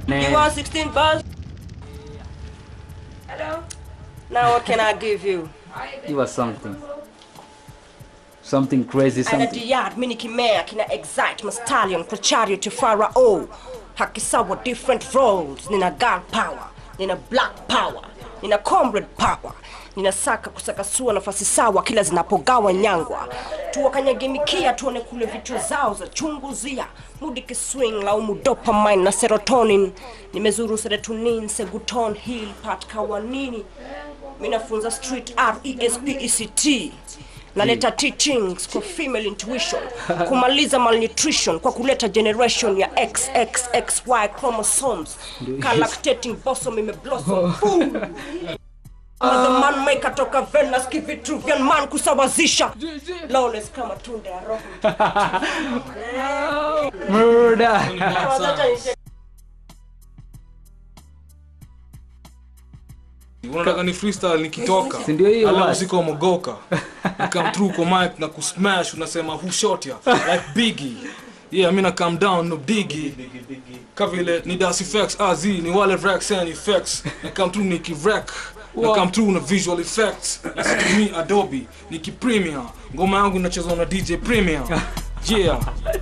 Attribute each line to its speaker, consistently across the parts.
Speaker 1: You want 16 bars? Hello? Now what can I give you?
Speaker 2: Give us something. Something crazy,
Speaker 1: Ana
Speaker 2: something.
Speaker 1: Diyad, Mini Kimea, kina Excite, Mastallion, Prochario to Pharaoh. Hakisawa different roles. Nina girl power, nina black power, nina comrade power. Ninasaka kusakasua nafasi sawa kila zinapogawa nyangwa. Tuwakanyagimikia tuone kule vichwa zao za chunguzia. Mudi kiswing laumu dopamine na serotonin. Nimezuru serotonin, seguton, hill, pat kawanini. Minafunza street art, ESP, ECT naleta teachings kwa female intuition kumaliza malnutrition kwa kuleta generation ya xxxy chromosomes galactating bosom imeblossom Boom. the man maker toka venus kivitruvian man kusawazisha lawless kama tunda ya roho
Speaker 2: Murder!
Speaker 3: unataka ni freestyle nikitoka
Speaker 2: Si ndio hiyo
Speaker 3: alafu
Speaker 2: basi.
Speaker 3: siko mogoka come through kwa mic na kusmash unasema who shot ya like biggie yeah mi na come down no biggie kavile ni das effects az ni wale racks and effects na come through niki rack na come through na visual effects na situmii adobe niki premiere ngoma yangu inachezwa na dj premiere yeah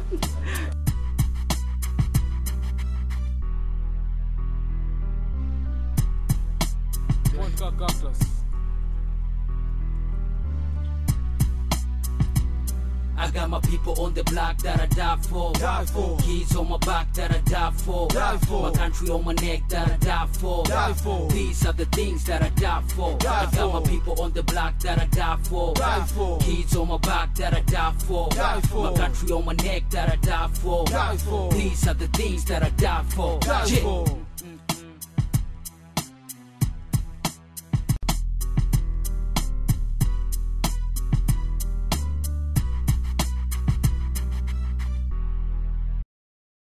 Speaker 4: I got my people on the block that I die for. Die for. Kids on my back that I die for. Die for. My country on my neck that I die for. Die for. These are the things that I die for. Die I got
Speaker 5: for.
Speaker 4: my people on the block that I die for.
Speaker 5: Die for.
Speaker 4: Kids on my back that I die for.
Speaker 5: Die for.
Speaker 4: My country on my neck that I die for.
Speaker 5: Die for.
Speaker 4: These are the things that I die for.
Speaker 5: Die
Speaker 4: Yeah.
Speaker 5: for.